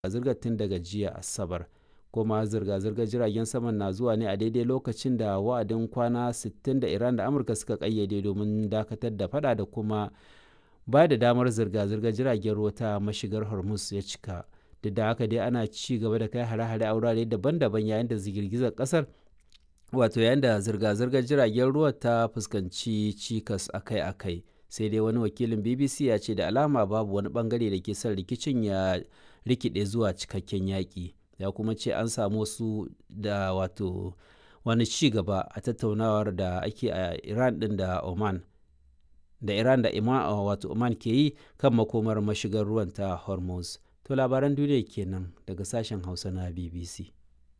zirga tun daga jiya asabar kuma zirga-zirgar jiragen saman na zuwa ne a daidai lokacin da wa'adin kwana 60 da iran da amurka suka kayyade domin dakatar da fada da kuma ba da damar zirga-zirgar jiragen ruwa ta mashigar hormuz ya cika duk da haka dai ana ci gaba da kai hare-hare a wurare daban-daban yayin da girgizar kasar wato yayin da zirga-zirgar jiragen ruwa ta fuskanci cikas akai-akai sai dai wani wakilin bbc ya ce da alama babu wani bangare da ke son rikicin ya rikide zuwa cikakken yaƙi ya kuma ce an samu wasu da wato wani ci gaba a tattaunawar da ake a iran din da oman da iran da ima wato oman ke yi kan makomar mashigar ruwan ta hormuz to labaran duniya kenan daga sashen hausa na bbc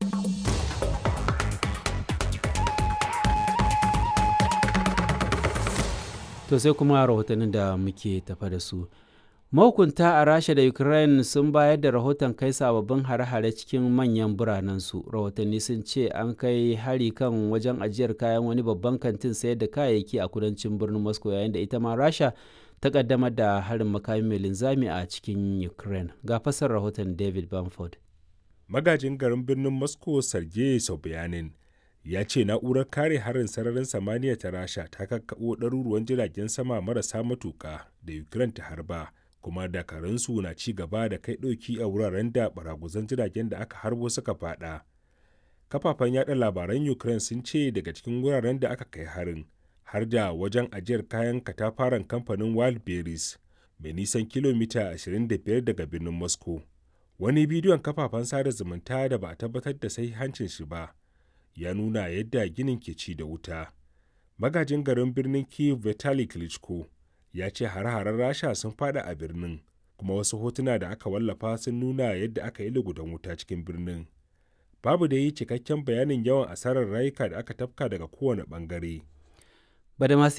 to sai kuma rahotannin da muke tafa da su mahukunta a rasha da ukraine sun bayar da rahoton kai sababbin hare-hare cikin manyan biranensu rahotanni sun ce an kai hari kan wajen ajiyar kayan wani babban kantin sayar da kayayyaki a kudancin birnin moscow yayin da ita ma rasha ta kaddamar da harin makami mai linzami a cikin ukraine ga fasar rahoton david bamford magajin garin birnin moscow sergei sobyanin ya ce na'urar kare harin sararin samaniya ta rasha ta kakkaɓo ɗaruruwan jiragen sama marasa matuƙa da ukraine ta harba kuma dakarunsu na ci gaba da kai ɗauki a wuraren da baraguzan jiragen da aka harbo suka fada kafafen yada labaran ukraine sun ce daga cikin wuraren da aka kai harin har da wajen ajiyar kayan katafaren kamfanin wildberries mai nisan kilomita 25 daga birnin moscow wani bidiyon kafafen sada zumunta da ba a tabbatar da hancin shi ba ya nuna yadda ginin ke ci da wuta magajin garin birnin kiev vitali klitschko ya ce hare-haren rasha sun fada a birnin kuma wasu hotuna da aka wallafa sun nuna yadda aka yi lugudan wuta cikin birnin babu da yi cikakken bayanin yawan asarar rayuka da aka tafka daga kowane bangare badamasi